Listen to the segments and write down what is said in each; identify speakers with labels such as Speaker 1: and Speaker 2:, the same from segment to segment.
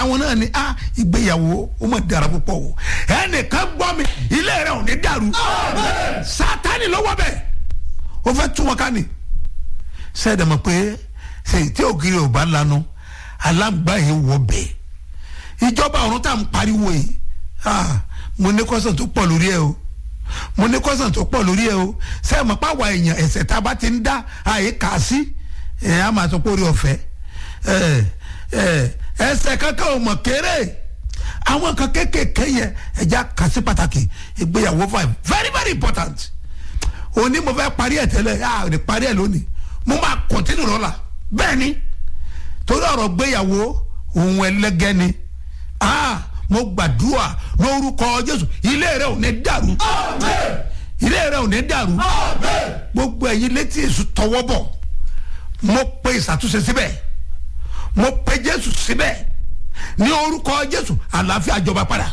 Speaker 1: àwọn náà ni a ìgbéyàwó ó mọ̀ dára púpọ̀ o ẹnìkan gbọ́ mi ilé rẹ̀ ò ní dàrú sátani lọ́wọ́ bẹ̀ ó fẹ́ tún wọn ká ni sẹ́ẹ̀dẹ̀ mọ̀ pé sèyí tí ògiri ò bá lanu alágbá yìí wọ bẹ̀ ìjọba ọ̀run tá à ń pariwo yìí ah, mo ní kọ́sàn tó pọ̀ lórí ẹ o mo ní kọ́sàn tó pọ̀ lórí ẹ o sẹ́ẹ̀ mọ̀ páwa èèyàn ẹ̀sẹ̀ tá a bá ti ń dá àyè kà á sí ẹ̀ á máa sọ pé orí ọ̀fẹ́ ẹ̀ ẹ̀ ẹsẹ̀ kankan ò mọ̀ kéré àwọn kan kéékèèké yẹn ẹja kà sí pàtàkì ìgbéyàwó five very very important òní mo fẹ́ parí ẹ̀ tẹ́lẹ̀ a ò ní parí ẹ̀ lónìí mo máa continue lọ́la bẹ́ẹ̀ ni torí ọ̀rọ̀ gbéyàwó òun ẹlẹ́gẹ́ ni ah mo gbàdúrà lórúkọ Jésù ilé rẹ ò ní dàrú ilé rẹ ò ní dàrú gbogbo ẹ̀yin létí èṣù tọwọ́ bọ̀ mo pe ìṣàtúnṣe síbẹ̀ mo pe jésù síbẹ̀ ní orúkọ jésù àlàáfíà jọba padà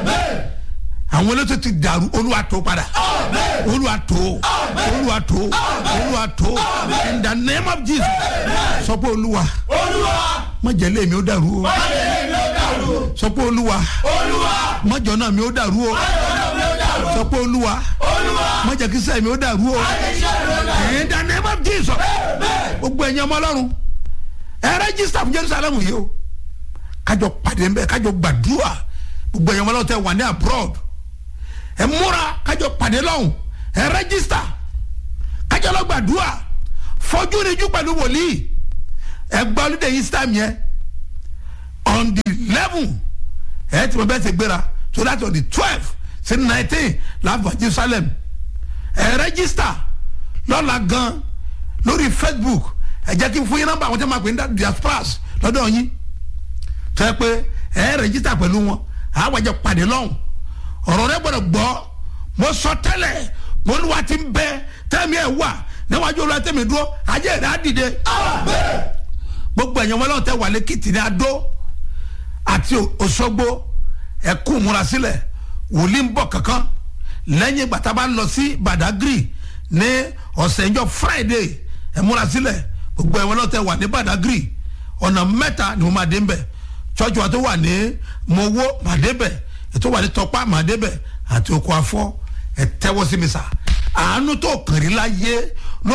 Speaker 1: àwọn elétò ti dàrú olúwa tó padà olúwa tó olúwa tó olúwa tó in the name of jesus sọ pé olúwa mọ̀jẹ̀lẹ̀ mi ó dàrú o sọ pé olúwa mọ̀jọ̀ náà mi ó dàrú o sọ pé olúwa mọ̀jẹ̀ kí sẹ́ẹ̀ mi ó dàrú o in the name of jesus gbogbo ẹ̀yin ọmọ ọlọ́run ẹ rẹ́gísítà fún jerusalem yìí o kájọ pàdé nbẹ kájọ gbàdúrà gbogbo ẹ̀yàn wọlé ọ̀tẹ̀ wà ní abroad ẹ múra kájọ pàdé lọ́hùn ẹ rẹ́gísítà kájọ lọ gbàdúrà fọjú níjú pẹ̀lú wòlíì ẹ gba olùdé yìí sítámù yẹn on the eleven ẹ tí mo bẹ́ẹ̀ ti gbéra so that's on the twelve sí nineteen láàbọ̀ jerusalem ẹ rẹ́gísítà lọ́la gan lórí facebook ẹ jẹ́ kí n fún yín nọ́mbà àwọn tí wọ́n máa pè ní diasporas lọ́dọ̀ yín tó yẹ pé ẹ rẹ́jísítà pẹ̀lú wọn àwọn ẹ̀jẹ̀ pàdé lọ́hùn ọ̀rọ̀ rẹ gbọ́dọ̀ gbọ́ mo sọ tẹ́lẹ̀ mo ní wa ti ń bẹ tẹ́mi ẹ̀ wà níwájú olúwa tẹ́mi dúró ajé rẹ̀ á dìde gbogbo ẹ̀yàn wọn lọ́wọ́ tẹ́ wà lẹ́kìtì ní adó àti òṣogbo ẹ̀kú múra sílẹ̀ wòlíì ń bọ̀ kankan lẹ́yìn ìgbà tá a bá lọ sí badagry ní ọ̀sẹ̀ ìjọ friday ẹ̀ múra sílẹ̀ gbogbo ẹ̀wọ̀n náà tẹ wà ní badagry ọ̀nà mẹ́ta ni mo máa dé bẹ̀ church wa tó wà ní mowó máa dé bẹ̀ ètò wà ní tọpá máa dé bẹ̀ àti oko afọ ẹ tẹ́wọ́ sí mi sà àánú tó kàn rí láyé